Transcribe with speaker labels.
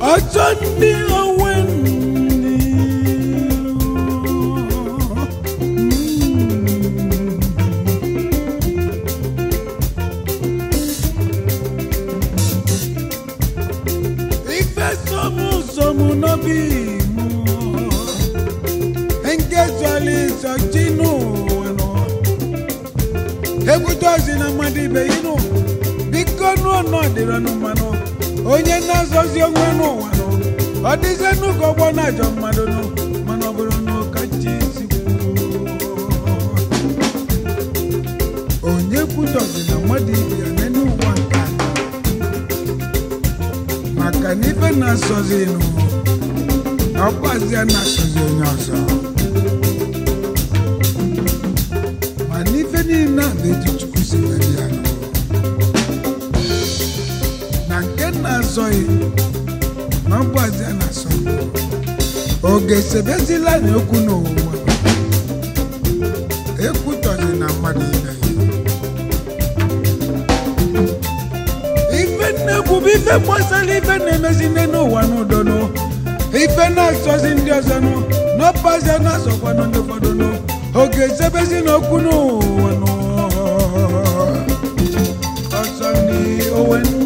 Speaker 1: ọjọ́ ndị onwe ndị ife somu somu n'obi mụ nke zọli zọchi n'ụwa nọ ekwute ozi na mmadụ ibe inu biko nụọ nọ dịrị nụ mmanụ onye na-azọzi onwe n'ụwa nọ ọ dịzie n'ụka ọgbọ na-ajọ mmadụ nụ mana ọ bụrụ na ụka chi si kwuo onye kwutọzi na mmadụ ibe ya n'elu ụwa nke a maka na ife na-asọzi nụ ọkwazịa na-asọzi onye ọzọ ma n'ife niile a bụ etu chukwu si mere ya nụ na nke na-azọghị na ọkwazịa na-asọ oge sebezila na okwu n'ụwa ekwutọzi na mmadụ ibe ya ife nnekwu bụ ife gbasara ife na-emezi nne n'ụwa n'udo nụ ife na-asọzi ndị ọzọ nụ n'ọpazi na-asọkwanụ ndị ụfọdụ nụ oge ezebezi n'okwu n'ụwa nụ ọsọ ndị owe ndị